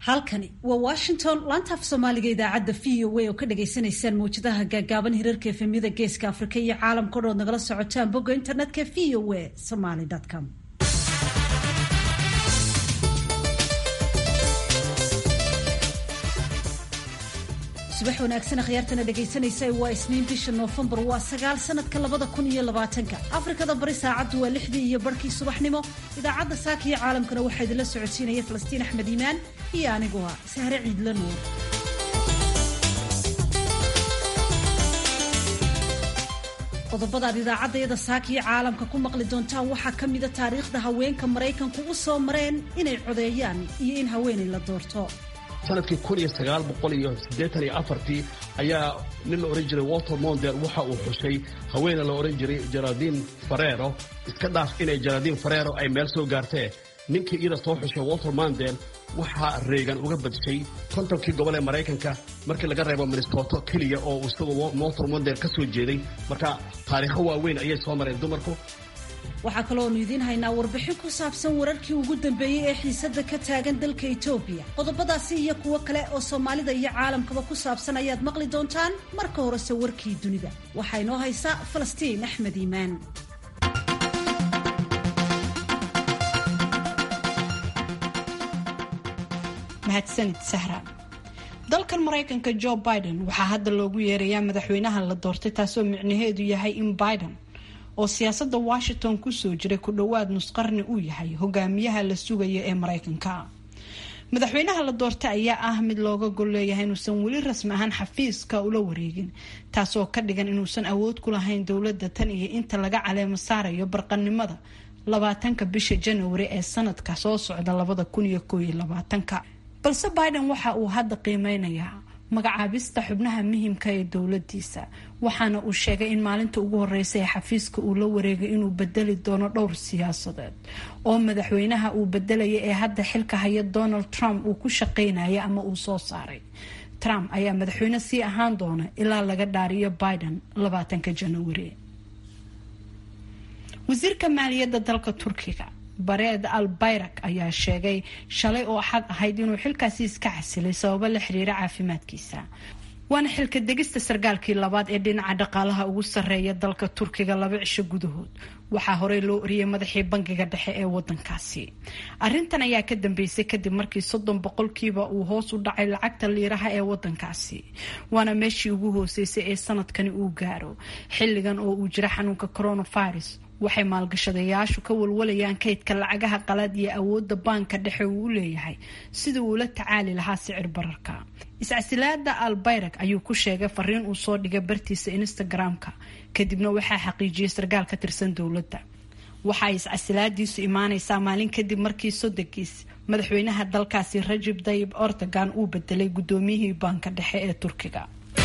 halkani waa washington laanta af soomaaliga idaacadda v o a oo ka dhagaysanaysaan mawjadaha gaagaaban hirarka efemyada geeska afrika iyo caalamka o dhood nagala socotaan bogga internetka v o a somaly com subax wanaagsan akhyaartana dhegaysanaysa waa isniin bisha noofembar waa sagaal sanadka labada kun iyo labaatanka afrikada bari saacaddu waa lixdii iyo barhkii subaxnimo idaacadda saaka iyo caalamkana waxaa idinla socodsiinaya falastiin axmed iimaan iyo anigu ah sahre ciidla nuur qodobadaad idaacaddayada saaka iyo caalamka ku maqli doontaan waxaa ka mida taariikhda haweenka maraykanku u soo mareen inay codeeyaan iyo in haweenay la doorto sanadkii kun iyo sagaal boqol iyo siddeetan iyo afartii ayaa nin la odhan jiray walter monder waxa uu xushay haweene la odhan jiray geraldine farero iska dhaaf inay geraldine farero ay meel soo gaartee ninkii iyada soo xushay walter mondel waxaa reegan uga badshay kontonkii gobol ee maraykanka markii laga reebo minnesota keliya oo isagu walter mondel ka soo jeeday marka taariikho waaweyn ayay soo mareen dumarku waxaa kalooanu idiin haynaa warbixin ku saabsan wararkii ugu dambeeyey ee xiisadda ka taagan dalka etoobiya qodobadaasi iyo kuwo kale oo soomaalida iyo caalamkaba ku saabsan ayaad maqli doontaan marka horese warkii dunida waxaa inoo haysa falastiin axmed iimaan mahadsanid sahra dalkan maraykanka joe biden waxaa hadda loogu yeerayaa madaxweynaha la doortay taasoo micnaheedu yahay in biden oo siyaasadda washington kusoo jiray ku dhowaad nusqarni uu yahay hogaamiyaha la sugaya ee maraykanka madaxweynaha la doortay ayaa ah mid looga gol leeyahay inuusan weli rasmi ahaan xafiiska ula wareegin taasoo ka dhigan inuusan awood ku lahayn dowladda tan iyo inta laga caleemo saarayo barqanimada labaatanka bisha januari ee sanadka soo socda labada kun iyo koob iyo labaatanka balse biden waxa uu hadda qiimeynayaa magacaabista xubnaha muhimka ee dowladiisa waxaana uu sheegay in maalinta ugu horeysa ee xafiiska uu la wareegay inuu bedeli doono dhowr siyaasadeed oo madaxweynaha uu bedelaya ee hadda xilka haya donald trump uu ku shaqeynaya ama uu soo saaray trump ayaa madaxweyne sii ahaan doona ilaa laga dhaariyo biden labaatanka januari wasiirka maaliyadda dalka turkiga bareed al bayrak ayaa sheegay shalay oo axad ahayd inuu xilkaasi iska casilay sababo la xiriira caafimaadkiisa waana xilka degista sarkaalkii labaad ee dhinaca dhaqaalaha ugu sarreeya dalka turkiga laba cisho gudahood waxaa horey loo oriyay madaxii bangiga dhexe ee wadankaasi arintan ayaa ka dambeysay kadib markii soddon boqolkiiba uu hoos u dhacay lacagta liiraha ee wadankaasi waana meeshii ugu hooseysay ee sanadkani uu gaaro xilligan oo uu jira xanuunka coronavirus waxay maalgashadayaashu ka walwalayaan kaydka lacagaha qalaad iyo awoodda baanka dhexe uu u leeyahay sidii uu la tacaali lahaa sicir bararka iscasilaada al bayrak ayuu ku sheegay fariin uu soo dhigay bartiisa instagram-ka kadibna waxaa xaqiijiyay sarkaal ka tirsan dowladda waxaay iscasilaadiisu imaaneysaa maalin kadib markii sodogiis madaxweynaha dalkaasi rajib dayib ortagan uu bedelay guddoomiyihii baanka dhexe ee turkiga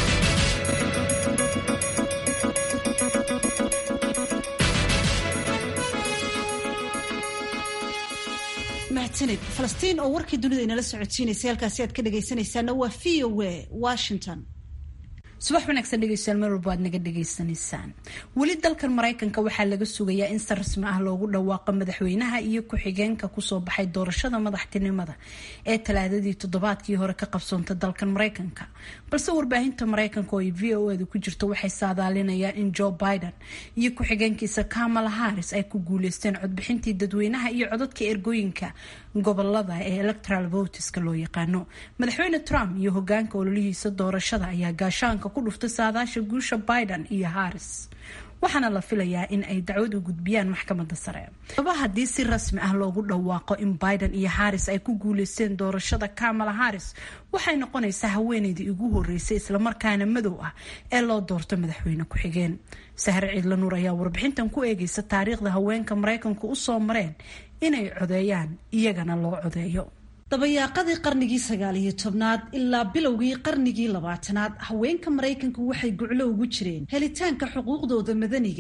mahadsanid falastiin oo warkii dunida inala socodsiinaysay halkaasi aad ka dhagaysanaysaana waa v o a washington subax wanaagsan dhegeystayaal meel walba aad naga dhagaysanaysaan weli dalkan maraykanka waxaa laga sugayaa in si rasmi ah loogu dhawaaqo madaxweynaha iyo ku-xigeenka kusoo baxay doorashada madaxtinimada ee talaadadii toddobaadkii hore ka qabsoonta dalkan maraykanka balse warbaahinta maraykanka oo ay v o edu ku jirto waxay saadaalinayaan in joe biden iyo ku-xigeenkiisa kamala harris ay ku guuleysteen codbixintii dadweynaha iyo codadka ergooyinka gobolada ee electoral voteska loo yaqaano madaxweyne trump iyo hogaanka ololihiisa doorashada ayaa gaashaanka ku dhuftay saadaasha guusha biden iyo harris waxaana la filayaa in ay dacwad u gudbiyaan maxkamada sare aba haddii si rasmi ah loogu dhawaaqo in biden iyo harris ay ku guuleysteen doorashada kamala harris waxay noqonaysaa haweeneydii ugu horeysay islamarkaana madow ah ee loo doorto madaxweyne ku-xigeen sahre ciidla nuur ayaa warbixintan ku eegeysa taariikhda haweenka maraykanku usoo mareen inay codeeyaan iyagana loo codeeyo dabayaaqadii qarnigii sagaal iyo tobnaad ilaa bilowgii qarnigii labaatanaad haweenka maraykanku waxay guclo ugu jireen helitaanka xuquuqdooda madaniga ah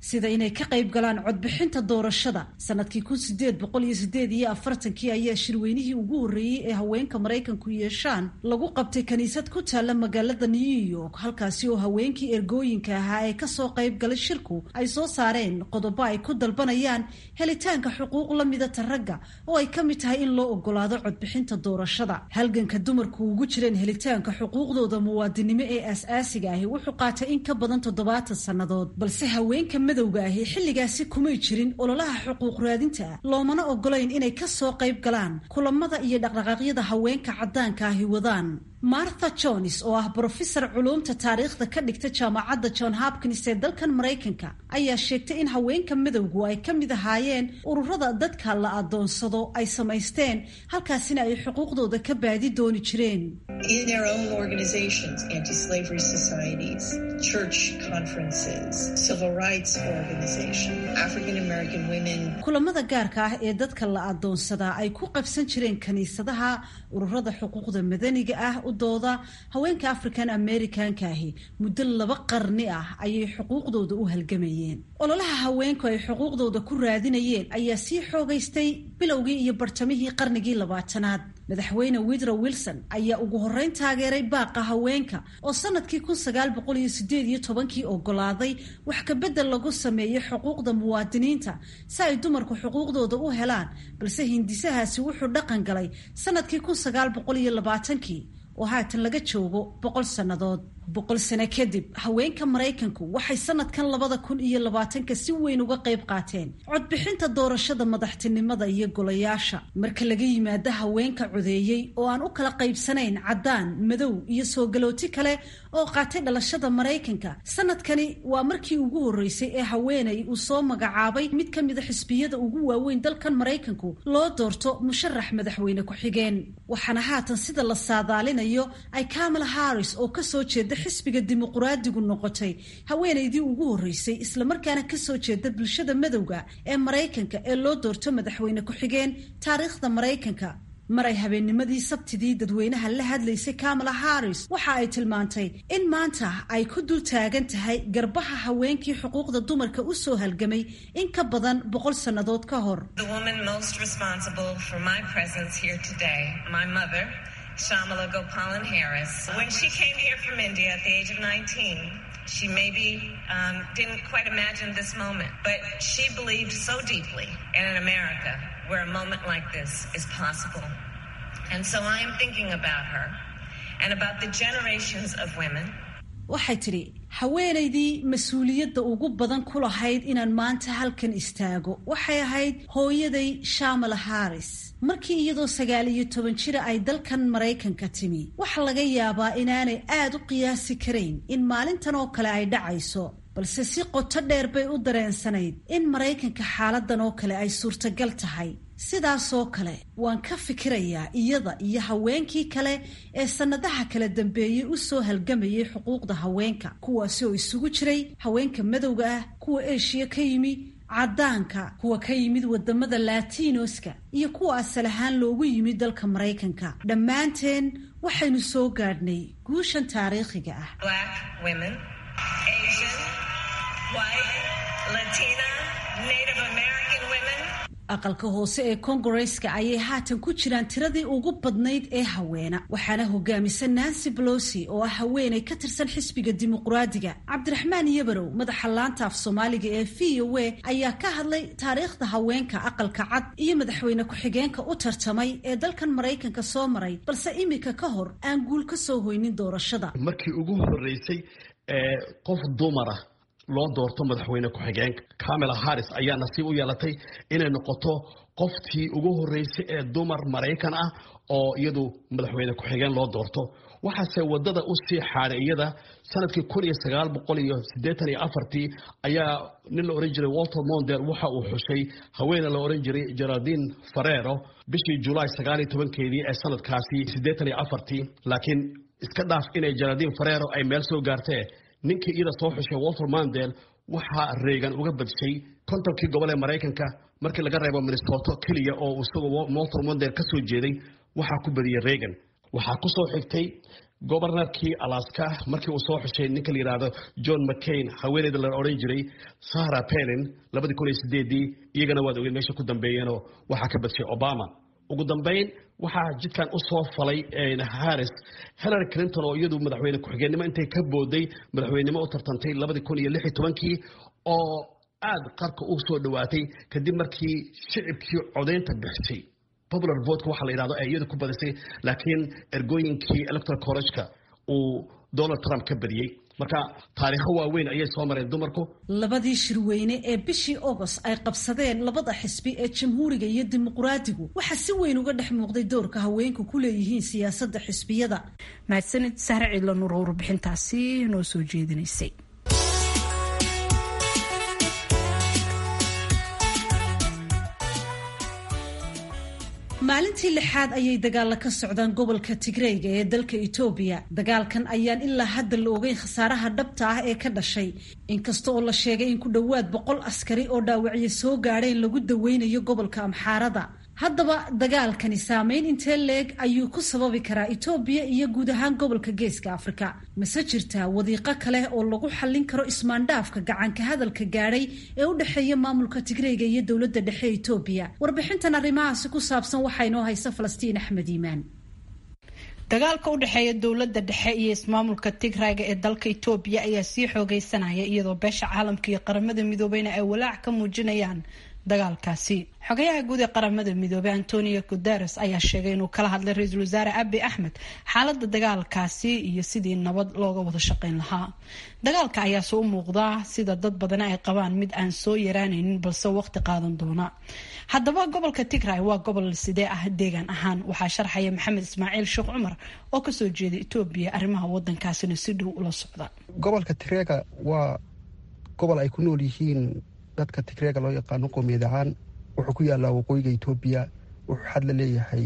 sida inay ka qayb galaan codbixinta doorashada sanadkii kun sideed boqol iyo sideed iyo afartankii ayaa shirweynihii ugu horreeyey ee haweenka maraykanku yeeshaan lagu qabtay kaniisad ku taalla magaalada new york halkaasi oo haweenkii ergooyinka ahaa ee kasoo qayb galay shirku ay soo saareen qodobo ay ku dalbanayaan helitaanka xuquuq la midata ragga oo ay ka mid tahay in loo ogolaado codbixinta doorashada halganka dumarku ugu jireen helitaanka xuquuqdooda muwaadinimo ee aas-aasiga ahi wuxuu qaatay in ka badan toddobaatan sannadood balse haweenka madowga ahi xilligaasi kumay jirin ololaha xuquuq raadinta ah loomana ogolayn inay ka soo qayb galaan kulamada iyo dhaqdhaqaaqyada haweenka caddaanka ahi wadaan martha jones oo ah brofesor culuumta taariikhda ka dhigta jaamacadda john hopkins ee dalkan maraykanka ayaa sheegtay in haweenka madowgu ay ka mid ahaayeen ururada dadka la adoonsado ay samaysteen halkaasina ay xuquuqdooda ka baadi dooni jireen kulamada gaarka ah ee dadka la adoonsadaa ay ku qabsan jireen kaniisadaha ururada xuquuqda madaniga ah u dooda haweenka african americanka ahi muddo laba qarni ah ayay xuquuqdooda u halgamayeen ololaha haweenku ay xuquuqdooda ku raadinayeen ayaa sii xoogaystay bilowgii iyo bartamihii qarnigii labaatanaad madaxweyne widrow wilson ayaa ugu horreyn taageeray baaqa haweenka oo sanadkii kun sagaal boqol iyo sideed iyo tobankii ogolaaday wax kabedel lagu sameeyey xuquuqda muwaadiniinta si ay dumarku xuquuqdooda u helaan balse hindisahaasi wuxuu dhaqan galay sanadkii kun sagaal boqol iyo labaatankii oo haatan laga joogo boqol sannadood boqol sano kadib haweenka maraykanku waxay sanadkan labada kun iyo labaatanka si weyn uga qayb qaateen codbixinta doorashada madaxtinimada iyo golayaasha marka laga yimaado haweenka codeeyey oo aan u kala qaybsanayn caddaan madow iyo soo galooti kale oo qaatay dhalashada maraykanka sanadkani waa markii ugu horreysay ee haweeney uu soo magacaabay mid ka mida xisbiyada ugu waaweyn dalkan maraykanku loo doorto musharax madaxweyne ku-xigeen waxaana haatan sida la saadaalinayo ay kamala harris oo kasoo jeeda xisbiga dimuquraadigu noqotay haweenaydii ugu horreysay islamarkaana kasoo jeeda bulshada madowga ee maraykanka ee loo doorto madaxweyne ku-xigeen taariikhda maraykanka maray habeennimadii sabtidii dadweynaha la hadlaysay kamala harris waxa ay tilmaantay in maanta ay ku dul taagan tahay garbaha haweenkii xuquuqda dumarka u soo halgamay in ka badan boqol sannadood ka hor Shamala Gopalan Harris. When she came here from India at the age of 19, she maybe um, didn't quite imagine this moment, but she believed so deeply in an America where a moment like this is possible. And so I am thinking about her and about the generations of women waxay tidhi haweenaydii mas-uuliyadda ugu badan ku lahayd inaan maanta halkan istaago waxay ahayd hooyaday shamala harris markii iyadoo sagaal iyo toban jira ay dalkan maraykanka timi waxa laga yaabaa inaanay aad u qiyaasi karayn in maalintan oo kale ay dhacayso balse si qoto dheer bay u dareensanayd in maraykanka xaaladan oo kale ay suurtagal tahay sidaasoo kale waan ka fikirayaa iyada iyo haweenkii kale ee sannadaha kala dambeeyey u soo halgamayay xuquuqda haweenka kuwaasi oo isugu jiray haweenka madowga ah kuwa eshiya ka yimi caddaanka kuwa ka yimid wadamada latinoska iyo kuwa asal ahaan loogu yimid dalka maraykanka dhammaanteen waxaynu soo gaadhnay guushan taariikhiga ah aqalka hoose ee kongareska ayay haatan ku jiraan tiradii ugu badnayd ee haweena waxaana hogaamisa nancy bolosi oo ah haweenay ka tirsan xisbiga dimuqraadiga cabdiraxmaan yabarow madaxa laanta af soomaaliga ee v o a ayaa ka hadlay taariikhda haweenka aqalka cad iyo madaxweyne ku-xigeenka u tartamay ee dalkan maraykanka soo maray balse imika ka hor aan guul ka soo hoynin doorashada markii ugu horeysay ee qof dumara loo doorto madaxweyne ku-xigeenka camela harris ayaa nasiib u yeelatay inay noqoto qoftii ugu horeysay ee dumar maraykan ah oo iyadu madaxweyne ku-xigeen loo doorto waxaase wadada u sii xaaday iyada sanadkii kun iyo sagaal boqol iyo siddeetan iyo afartii ayaa nin la ohan jiray walter mondel waxa uu xushay haweene la ohan jiray geraldine farero bishii julaay sagaal iyo tobankeedii ee sanadkaasi siddeetan iyo afartii laakiin iska dhaaf inay geraldine farero ay meel soo gaartee ninkii iyada soo xushay walter mandel waxaa reegan uga badshay kontonkii gobol ee maraykanka markii laga reebo minnesota keliya oo isagoo walter mandel ka soo jeeday waxaa ku badiyey reegan waxaa ku soo xigtay gobornarkii alaska markii uu soo xushay ninka la yidhaahdo john mccain haweeneyda la odhan jiray sahra pelin labadii kun iyo sideedii iyagana waad ogeed meesha ku dambeeyeenoo waxaa ka badshay obama ugu dambeyn waxaa jidkan u soo falay harris hillary clinton oo iyadu madaxweyne ku-xigeenimo intay ka booday madaxweynenimo u tartantay labadii kun iyo lix iyo tobankii oo aada qarka u soo dhowaatay kadib markii shicibkii codaynta bixisay popular votka waxa la yidhahdo ee iyadu ku badisay laakiin ergooyinkii electoral college-ka uu donald trump ka badiyey marka taariikho waaweyn ayay soo mareen dumarku labadii shirweyne ee bishii agost ay qabsadeen labada xisbi ee jamhuuriga iyo dimuqraadigu waxaa si weyn uga dhex muuqday doorka haweenku ku leeyihiin siyaasadda xisbiyada mahadsanid sahre ciidla nuur oo warbixintaasi noo soo jeedinaysay maalintii lixaad ayay dagaalla ka socdaan gobolka tigreyga ee dalka etoobiya dagaalkan ayaan ilaa hadda la ogeyn khasaaraha dhabta ah ee ka dhashay inkasta oo la sheegay in ku dhowaad boqol askari oo dhaawacyo soo gaadheen lagu daweynayo gobolka amxaarada haddaba dagaalkani saameyn intee leeg ayuu ku sababi karaa etoobiya iyo guud ahaan gobolka geeska afrika mase jirtaa wadiiqo kale oo lagu xallin karo ismaandhaafka gacanka hadalka gaadhay ee u dhexeeya maamulka tigreyga iyo dowladda dhexe etoobiya warbixintan arrimahaasi ku saabsan waxaa inoo haysa falastiin axmed iimaan dagaalka u dhexeeya dowladda dhexe iyo ismaamulka tigrayga ee dalka etoobiya ayaa sii xoogeysanaya iyadoo beesha caalamka iyo qaramada midoobeyna ay walaac ka muujinayaan dagaalkaasi xogayaha guud ee qaramada midoobey antonio guteres ayaa sheegay inuu kala hadlay ra-iisul wasaare abi axmed xaalada dagaalkaasi iyo sidii nabad looga wada shaqeyn lahaa dagaalka ayaase u muuqdaa sida dad badana ay qabaan mid aan soo yaraanaynin balse waqti qaadan doona haddaba gobolka tigray waa gobol sidee ah deegaan ahaan waxaa sharxaya maxamed ismaaciil sheekh cumar oo kasoo jeeda etoobiya arrimaha wadankaasina si dhow ula socda gobolka tigreega waa gobol ay ku nool yihiin dadka tigreega loo yaqaano qoomiyad ahaan wuxuu ku yaalaa waqooyiga etoobiya wuxuu xad la leeyahay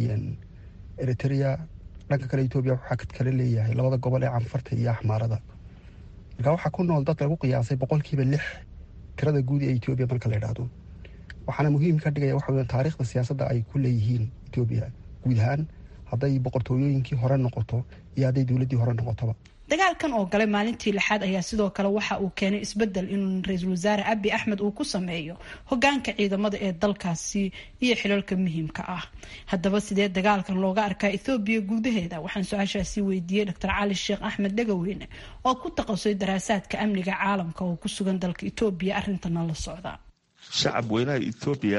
eritrea dhanka kale etoobiya wuxuu xad kale leeyahay labada gobol ee canfarta iyo axmaarada markaa waxaa ku nool dad lagu qiyaasay boqolkiiba lix tirada guud ee etoobiya marka la idhaahdo waxaana muhiim ka dhigaya waxa weya taariikhda siyaasadda ay ku leeyihiin etoobiya guud ahaan hadday boqortooyooyinkii hore noqoto iyo hadday dowladdii hore noqotoba dagaalkan oo galay maalintii lixaad ayaa sidoo kale waxa uu keenay isbedel in ra-iisul wasaare abi axmed uu ku sameeyo hogaanka ciidamada ee dalkaasi iyo xilalka muhiimka ah haddaba sidee dagaalkan looga arkaa ethoobiya gudaheeda waxaan su-aashaasi weydiiyey doctor cali sheekh axmed dhegaweyne oo ku taqasay daraasaadka amniga caalamka oo ku sugan dalka etoobiya arintana la socda shacab weynaha etoobiya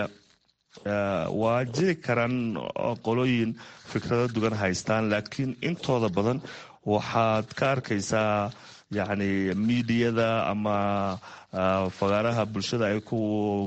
waa jiri karaan qolooyin fikrado dugan haystaan laakiin intooda badan waxaad ka arkaysaa yacni miidiyada ama fagaaraha bulshada ay ku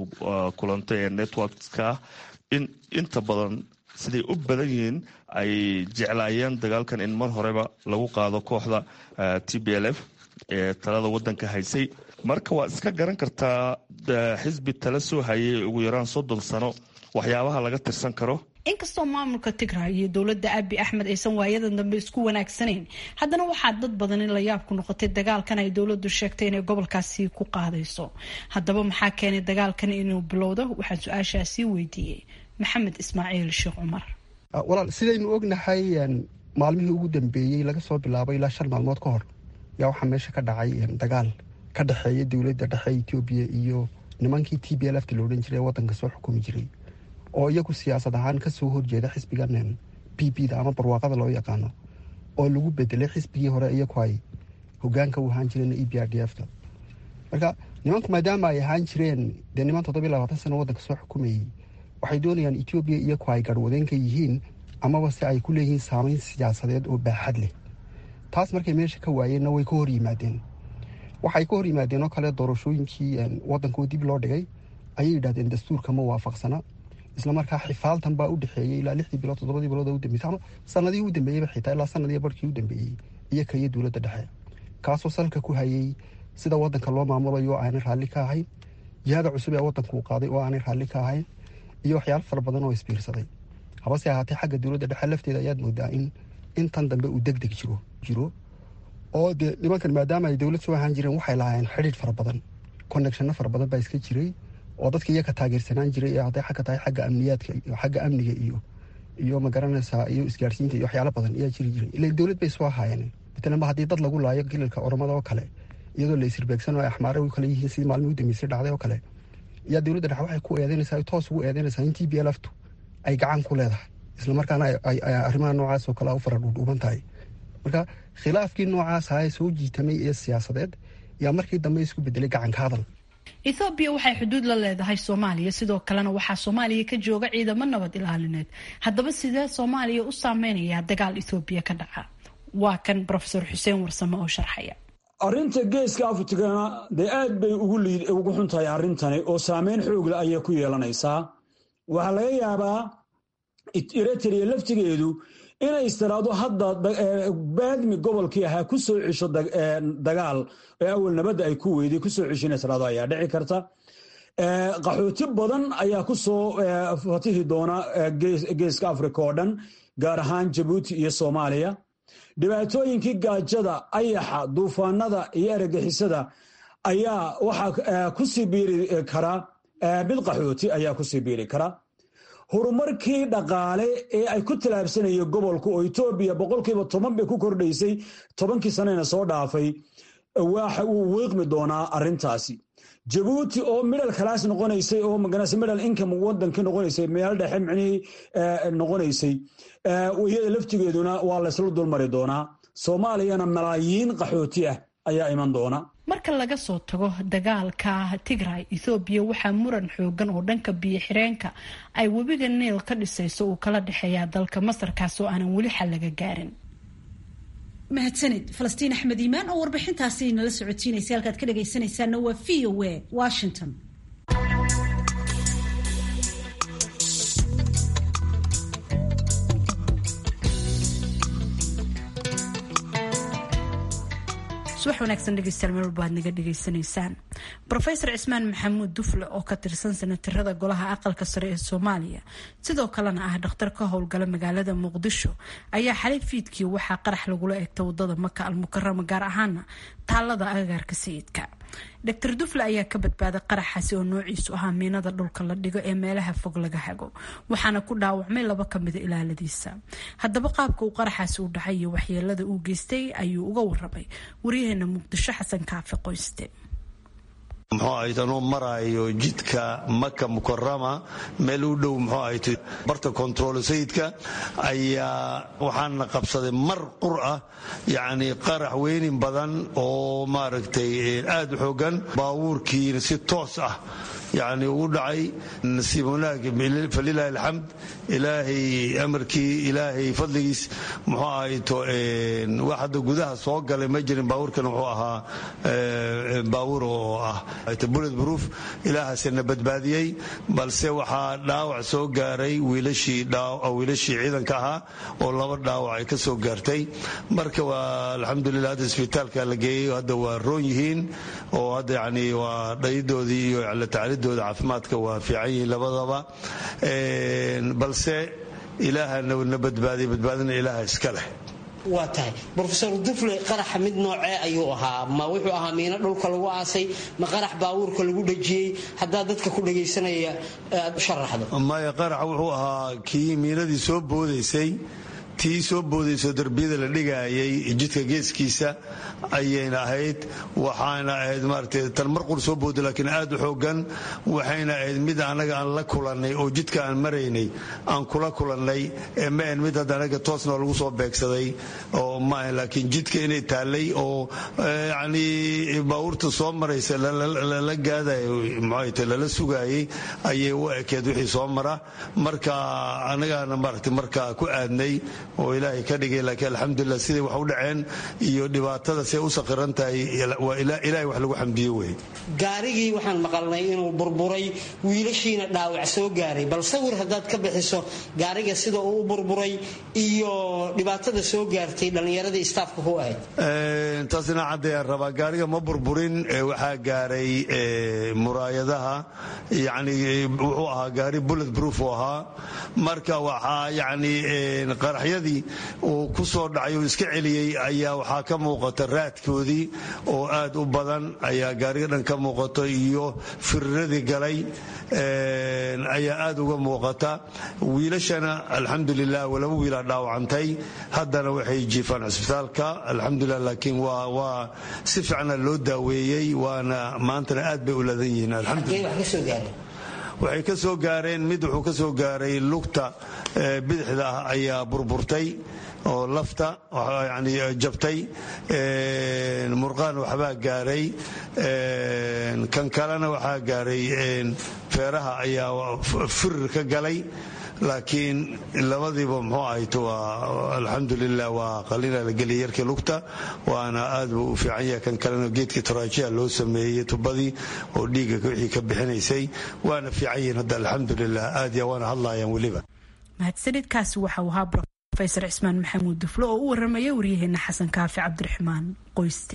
kulanto ee networkska in inta badan siday u badan yihiin ay jeclaayeen dagaalkan in mar horeba lagu qaado kooxda t b l f ee talada wadanka haysay marka waad iska garan kartaa xisbi tala soo hayay ugu yaraan soddon sano waxyaabaha laga tirsan karo inkastoo maamulka tigray iyo dowladda abi axmed aysan waayadan dambe isku wanaagsanayn haddana waxaa dad badan in la yaab ku noqotay dagaalkan ay dowladdu sheegtay inay gobolkaasi ku qaadayso haddaba maxaa keenay dagaalkan inuu bilowdo waxaan su-aashaasi weydiiyey maxamed ismaaciil sheekh cumar walaal sidaynu ognahay maalmihii ugu dambeeyey laga soo bilaabo ilaa shan maalmood ka hor yaa waxaa meesha ka dhacay dagaal ka dhexeeya dowladda dhexe etoobiya iyo nimankii t b lfta la odhan jiray ee wadanka soo xukumi jiray oo iyagu siyaasad ahaan kasoo horjeeda xisbigan b b da ama barwaaqada loo yaqaano oo lagu bedelay xisbigii hore iyagu ay hogaanka u ahaan jireen e b r d f ta marka nimanku maadaama ay ahaan jireen dee niman toddobiy labaatan sano wadanka soo xukumayey waxay doonayaan etoobiya iyagu ay garhwadeenka yihiin amaba se ay ku leeyihiin saameyn siyaasadeed oo baaxad leh taas markay meesha ka waayeenna way ka hor yimaadeen waxay ka hor yimaadeen oo kale doorashooyinkii wadanka oo dib loo dhigay ayay yidhahdeen dastuurka ma waafaqsana islamarkaa xifaaltan baa u dhexeeyey ilaa lixdii bilood toddobadii bilood u dambeysay ama sanadihii u dambeeyeyba xitaa ilaa sanadii barhkii u dambeeyey iyo kaiyo dowladda dhexe kaasoo salka ku hayay sida wadanka loo maamulayo oo aanay raalli ka ahayn jihada cusub ee wadanka uu qaaday oo aanay raalli ka ahayn iyo waxyaalo fara badan oo isbiirsaday habase ahaatee xagga dowladda dhexe lafteeda ayaad moodaa in intan dambe uu deg deg jiro jiro oo dee nimankan maadaama ay dowlad soo ahaan jireen waxay lahaayeen xidhiidh fara badan connectionno fara badan baa iska jiray oo dadka iyaga taageersanaan jiray ee hadday xagga tahay xagga amniyaadka iyo xagga amniga iyo iyo magaranaysaa iyo isgaarsiinta iyo waxyaalo badan ayaa jiri jiray ila dowlad bay soo ahaayeen matalanba haddii dad lagu laayo gililka oromada oo kale iyadoo la isirbeegsan oo ay axmaare u kale yihiin sidii maalmii u dambeysay dhacday oo kale ayaa dowladda dhexe waxay ku eedeynaysaa toos ugu eedeynaysaa in t b lftu ay gacan ku leedahay islamarkaana arrimaha noocaas oo kale u fara dhuudhuuban tahay marka khilaafkii noocaas ahaa soo jiitamay ee siyaasadeed yaa markii dambe isku bedelay gacanka hadal ethoobiya waxay xuduud la leedahay soomaaliya sidoo kalena waxaa soomaaliya ka jooga ciidamo nabad ilaalineed haddaba sidee soomaaliya u saameynayaa dagaal ethoobiya ka dhaca waa kan rofesor xuseen warsame oo sharxaya arrinta geeska afrikana dee aad bay ugu xun tahay arrintani oo saameyn xoogle ayay ku yeelanaysaa waxaa laga yaabaa eritrea laftigeedu inay istiraado hadda baadmi gobolkii ahaa ku soo cesho dagaal ee awal nabadda ay ku weyday kusoo cesho in istiraado ayaa dhici karta qaxooti badan ayaa ku soo fatihi doona geeska afrika oo dhan gaar ahaan jabuuti iyo soomaaliya dhibaatooyinkii gaajada ayaxa duufaanada iyo eragixisada ayaa waxaa kusii biiri kara mid qaxooti ayaa kusii biiri kara horumarkii dhaqaale ee ay ku tallaabsanayeen gobolka oo etoobiya boqolkiiba toban bay ku kordhaysay tobankii sanena soo dhaafay waxa uu wiiqmi doonaa arrintaasi jabuuti oo midhal kalaas noqonaysay oo maganase midhal income wadankii noqonaysay meel dhexe micnihii noqonaysay iyada laftigeeduna waa laysla dulmari doonaa soomaaliyana malaayiin qaxooti ah ayaa iman doona marka laga soo tago dagaalka tigray ethoobiya waxaa muran xoogan oo dhanka biyo xireenka ay webiga niil ka dhisayso uu kala dhexeeyaa dalka masarkaas oo aanan weli xal laga gaarin mahadsanid falastiin axmed iimaan oo warbixintaasi nala socotiinaysay halkaad ka dhagaysanaysaana waa v o a washington subax wanaagsan dhegeystayaal meel walba aad naga dhegaysanaysaan rofeor cismaan maxamuud dufle oo ka tirsan sanatirada golaha aqalka sare ee soomaaliya sidoo kalena ah dhakhtar ka howlgala magaalada muqdisho ayaa xalay fiidkii waxaa qarax lagula eegta wadada maka almukarama gaar ahaana taalada agagaarka sayidka dr dufle ayaa ka badbaaday qaraxaasi oo noociisu ahaa miinada dhulka la dhigo ee meelaha fog laga hago waxaana ku dhaawacmay laba kamida ilaaladiisa haddaba qaabka uu qaraxaasi u dhacay iyo waxyeelada uu geystay ayuu uga warramay waryaheena muqdisho xasan kaafi qoyste muxuu ahayd anuu maraayo jidka maka mukarama meel u dhow muxuu ahayd barta kontarool sayidka ayaa waxaana qabsaday mar qur ah yacni qarax weynin badan oo maaragtay aad u xoogan baabuurkiina si toos ah yacni ugu dhacay nasiib wanaag falilaahi alxamd ilaahay amarkii ilaahay fadligiis muxuu ahayto wax hadda gudaha soo galay ma jirin baabuurkana wuxuu ahaa baabuur oo ah bullet proof ilaahaasina badbaadiyey balse waxaa dhaawac soo gaaray wiilashii wiilashii ciidanka ahaa oo laba dhaawac ay ka soo gaartay marka waa alxamdulilah hadda isbitaalka la geeyey hadda waa roon yihiin oo hadda yani waa dhayidoodii iyo tacalidooda caafimaadka waa fiican yihiin labadaba balse ilaahana na badbaadiya badbaadina ilaaha iska leh waa tahay rofeor dufle qaraxa mid noocee ayuu ahaa ma wuxuu ahaa miino dhulka lagu aasay ma qarax baabuurka lagu dhajiyey haddaad dadka ku dhagaysanaya aad u sharaxdo maya qaraxa wuxuu ahaa kii miinadii soo boodaysay tii soo boodayso darbiyada la dhigaayay jidka geeskiisa ayayna ahayd waxaana ahayd maaragtay tan mar qur soo booday laakiin aad u xoogan waxayna ahayd mid anaga aan la kulannay oo jidka aan maraynay aan kula kulannay ee ma ahayn mid hadda anaga toosna lagu soo beegsaday oo ma ahayn laakiin jidka inay taallay oo yacni baabuurta soo maraysa lala gaadayo muxuayta lala sugaayay ayay u ekeed wixii soo mara marka anagaana maaragtay markaa ku aadnay oo ilaahay ka dhigay laakiin alxamdulilah siday wax u dhaceen iyo dhibaatada say u saqiran tahay waa ilaahay wax lagu xamdiyo wey gaarigii waxaan maqalnay inuu burburay wiilashiina dhaawac soo gaaray bal sawir haddaad ka bixiso gaariga sida uu u burburay iyo dhibaatada soo gaartay dhallinyaradii istaafka ku ahayd taasina caddayaan rabaa gaariga ma burburin waxaa gaaray muraayadaha yani wuxuu ahaa gaari bullet proof u ahaa marka waxaa yani qaraxyada miinadii uu ku soo dhacay uu iska celiyey ayaa waxaa ka muuqata raadkoodii oo aad u badan ayaa gaariga dhan ka muuqato iyo firiradii galay ayaa aad uga muuqata wiilashana alxamdulilah laba wiilaa dhaawacantay haddana waxay jiifaan cisbitaalka alxamdulilah laakiin waa si fiicna loo daaweeyey waana maantana aad bay u ladan yihiin waxay ka soo gaareen mid wuxuu ka soo gaaray lugta bidixda ah ayaa burburtay oo lafta yani jabtay murqaan waxbaa gaaray kan kalena waxaa gaaray feeraha ayaa firir ka galay laakiin labadiiba muxuu ahayto waa alxamdulilah waa qalina la geliyay yarkii lugta waana aad buu u fiican yahay kan kalena geedkii toraajiya loo sameeyey tubadii oo dhiigga wixii ka bixinaysay waana fiican yihiin hadda alxamdulilah aad ya waana hadlayaan weliba mahadsanidkaasi waxau ahaa rofesor cismaan maxamuud duflo oo u waramaya waryaheena xasan kaafi cabdiraxmaan qoyste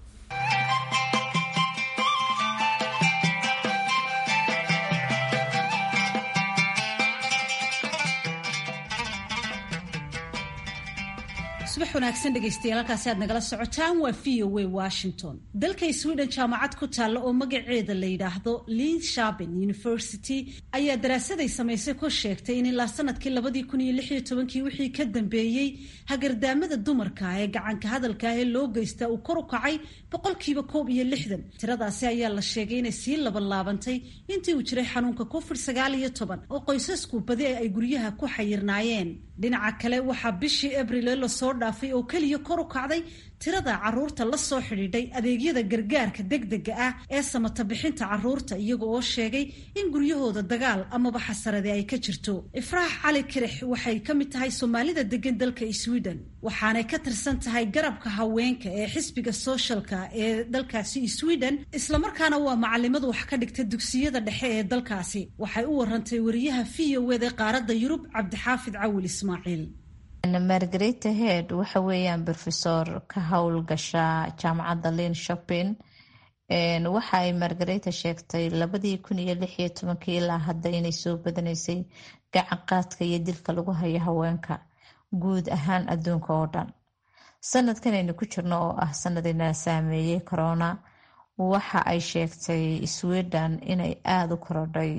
subax wanaagsan dhegaystayaal halkaasi aad nagala socotaan waa v o a washington dalka sweden jaamacad ku taalla oo magaceeda la yidhaahdo linshaben university ayaa daraasaday samaysay ku sheegtay in ilaa sanadkii labadii kun iyo lix iyo tobankii wixii ka dambeeyey hagardaamada dumarka ee gacanka hadalka ah ee loo geystaa uu kor u kacay boqolkiiba koob iyo lixdan tiradaasi ayaa la sheegay inay sii labanlaabantay intii uu jiray xanuunka covid sagaal iyo toban oo qoysasku badi ay guryaha ku xayirnaayeen dhinaca kale waxaa bishii abriil lasoo dhaafay oo keliya kor u kacday tirada caruurta la soo xidhiidhay adeegyada gargaarka degdega ah ee samata bixinta caruurta iyaga oo sheegay in guryahooda dagaal amaba xasarade ay ka jirto ifraax cali kirix waxay ka mid tahay soomaalida degan dalka sweden waxaanay ka tirsan tahay garabka haweenka ee xisbiga sooshalka ee dalkaasi sweden islamarkaana waa macalimadu wax ka dhigta dugsiyada dhexe ee dalkaasi waxay u warantay wariyaha v o wd qaaradda yurub cabdixaafid cawil ismaaciil margareta head waxa weeyaan brofesor ka howlgasha jaamacadda lin shopping waxa ay margareta sheegtay labadii kun iyo lix iyo tobankii ilaa hadda inay soo badanaysay gacan qaadka iyo dilka lagu hayo haweenka guud ahaan adduunka oo dhan sanadkan aynu ku jirno oo ah sanadina saameeyey corona waxa ay sheegtay sweden inay aada u korodhay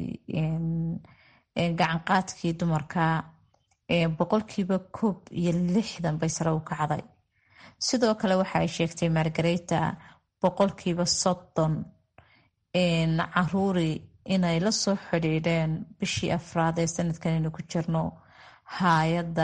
gacan qaadkii dumarka boqolkiiba koob iyo lixdan bay sare u kacday sidoo kale waxa ay sheegtay margareta boqolkiiba soddon caruuri inay lasoo xidhiidheen bishii afraad ee sanadkan aynu ku jirno hay-adda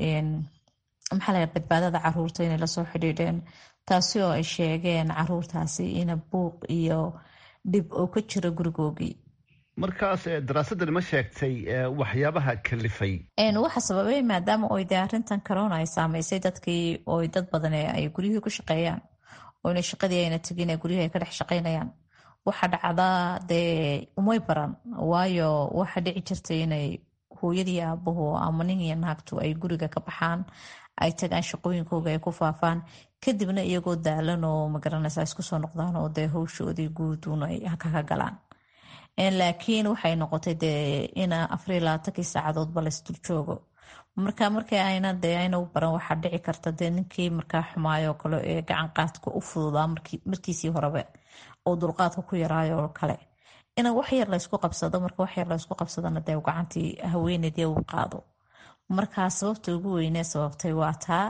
maxaa la badbaadada caruurta inay lasoo xidhiidheen taasi oo ay sheegeen caruurtaasi ina buuq iyo dhib oo ka jiro gurigoogii markaas daraasadani ma sheegtay waxyaabaha kalifay waxa sababay maadaama oy dee arintan corona ay saameysay dadkii oy dad badan ay guryihii ku shaqeeyaan oyna shaqadii ayna tegin ee guryihii ay ka dhex shaqeynayaan waxa dhacdaa dee umay baran waayo waxa dhici jirtay inay hooyadii aabahu ama nin iyo naagtu ay guriga ka baxaan ay tagaan shaqooyinkooga ay ku faafaan kadibna iyagoo daalan oo magaranaysa isku soo noqdaan oo dee howshoodii guuduun ay kaga galaan laakiin waxay noqotay dee in afariyo labaatankii saacadoodba laysdul joogo marka markii ayna dee ayna u baran waxaa dhici karta dee ninkii markaa xumaayoo kale ee gacan qaadka u fududaa markiisii horebe oo dulqaadka ku yaraayo oo kale in wax yar laysku qabsado marka wax yar laysku qabsadana dee gacantii haweeneydii u qaado markaa sababta ugu weynee sababtay waa taa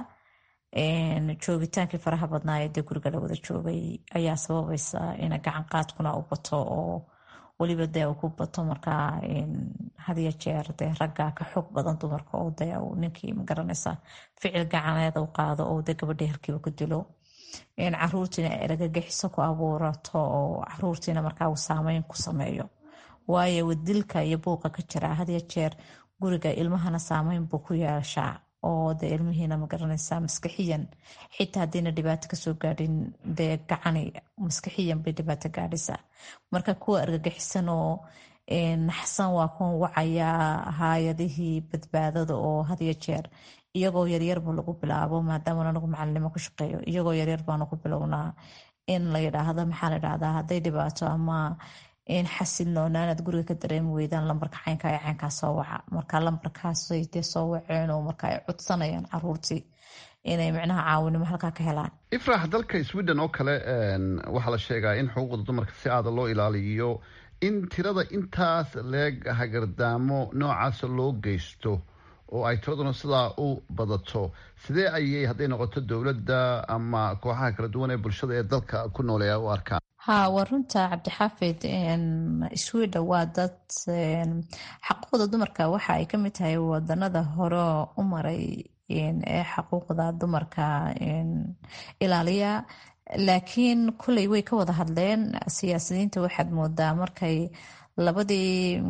joogitaankii faraha badnaa ee dee guriga la wada joogay ayaa sababaysa in gacan qaadkuna u bato oo weliba dee uu ku bato markaa hadiyo jeer dee ragga ka xoog badan dumarka oo dee ninkii magaranaysa ficil gacaneed u qaado oo dee gabadhii halkiiba ku dilo caruurtiina eragagixiso ku abuurato oo caruurtiina markaa uu saameyn ku sameeyo waayo wadilka iyo buuqa ka jira hadiyo jeer guriga ilmahana saameyn buu ku yeeshaa oo dee ilmihiina magaranaysa maskaxiyan xitaa haddiina dhibaato kasoo gaadhin dee gacani maskaxiyan bay dhibaato gaadhaysaa marka kuwa argagixisan oo naxsan waa kuwan wacayaa haayadihii badbaadada oo hadiyo jeer iyagoo yaryarba lagu bilaabo maadaama anagu macalinimo ku shaqeeyo iyagoo yaryar baanu ku bilownaa in la yidhaahdo maxaa la yidhahdaa hadday dhibaato ama xasilnoonaan aad guriga ka dareemi weydaan lambarka caynka ee caynkaa soo waca marka lambarkaasay dee soo waceen oo marka ay codsanayaan caruurtii inay micnaha caawinimo halkaa ka helaan ifraax dalka sweden oo kale waxaa la sheegaa in xuquuqda dumarka si aada loo ilaaliyo in tirada intaas leeg hagardaamo noocaasa loo geysto oo ay tiraduna sidaa u badato sidee ayay hadday noqoto dowladda ama kooxaha kala duwan ee bulshada ee dalka ku nooleeya u arkaan ha waa runta cabdixaafid sweden waa dad xaquuqda dumarka waxa ay kamid tahay wadanada hore u maray ee xaquuqda dumarka ilaaliya laakiin kuley way ka wada hadleen siyaasiyiinta waxaad moodaa markay labadii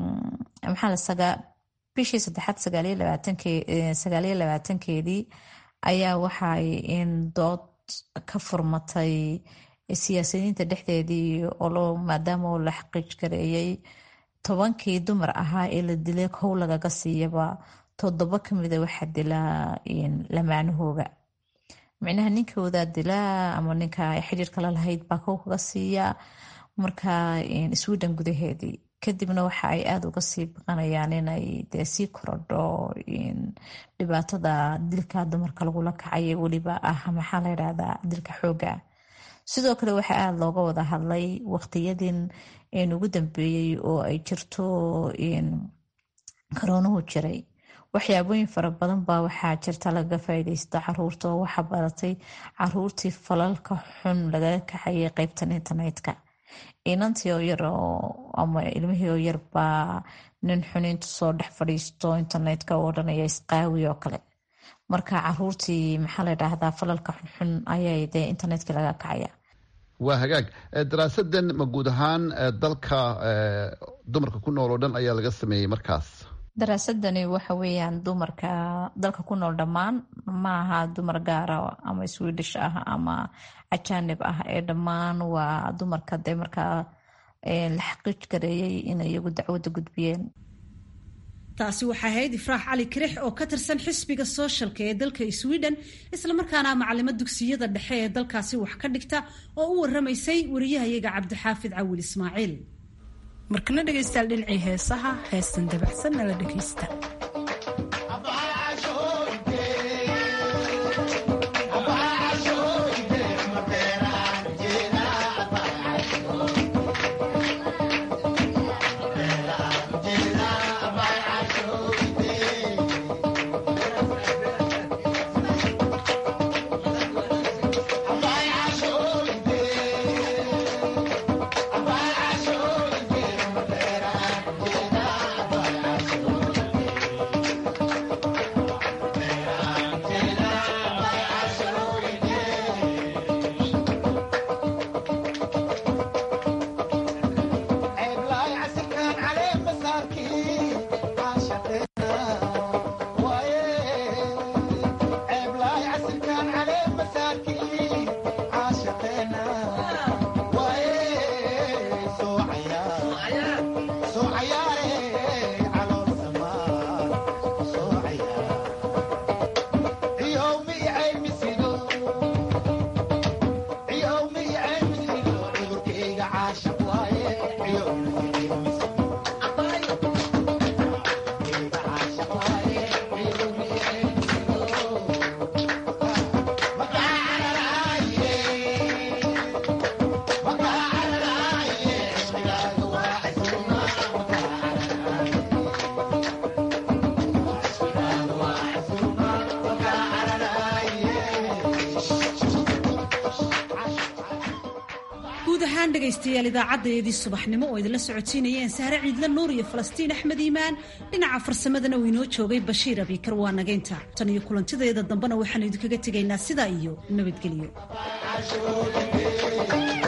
maxaa bishii saddexaad sagaaliyo labaatankeedii ayaa waxay dood ka furmatay siyaasiyiinta dhexdeedii oo maadaama oo la xaqiij gareeyay tobankii dumar ahaa ee la dilay kow lagaga siiyaba toddoba kamida waxaa dilaa lamaanahooga micnaha ninkoodaa dilaa ama ninka ay xiriirka la lahayd baa kow kaga siiya marka sweden gudaheedii kadibna waxa ay aada uga sii baqanayaan inay dee sii korodho dhibaatada dilka dumarka lagula kacay weliba ah maxaa la yidhahdaa dilka xooga sidoo kale waxaa aada looga wada hadlay waqtiyadin ugu dambeeyey oo ay jirto karoonuhu jiray waxyaabooyin fara badan baa waxaa jirta lagaga faaideysta caruurta oo waxaa baratay caruurtii falalka xun lagaga kaxayay qeybtan internetka inantii oo yar ama ilmihii oo yar baa nin xuniintu soo dhex fadhiisto internetka oo odhanaya isqaawi oo kale marka caruurtii maxaa la dhahdaa falalka xunxun ayay dee internetka laga kacaya waa hagaag daraasadan ma guud ahaan dalka dumarka ku nool oo dhan ayaa laga sameeyey markaas daraasadani waxa weeyaan dumarka dalka ku nool dhammaan maaha dumar gaara ama swedish ah ama ajanib ah ee dhammaan waa dumarka dee markaa la xaqiij gareeyay inay iyagu dacwadda gudbiyeen taasi waxaa ahayd ifraax cali kirix oo ka tirsan xisbiga sooshalka ee dalka sweden islamarkaana macalimo dugsiyada dhexe ee dalkaasi wax ka dhigta oo u waramaysay wariyahayaga cabdixaafid cawil ismaaciil markana dhegaystayaal dhinacii heesaha heestan dabacsan nala dhegaysta dhegaystayaal idaacadeedii subaxnimo oo idinla socodsiinayeen sahre ciidla nuur iyo falastiin axmed iimaan dhinaca farsamadana uu inoo joogay bashiir abikar waa nagaynta tan iyo kulantideeda dambena waxaanu idinkaga tegaynaa sidaa iyo nabadgelyo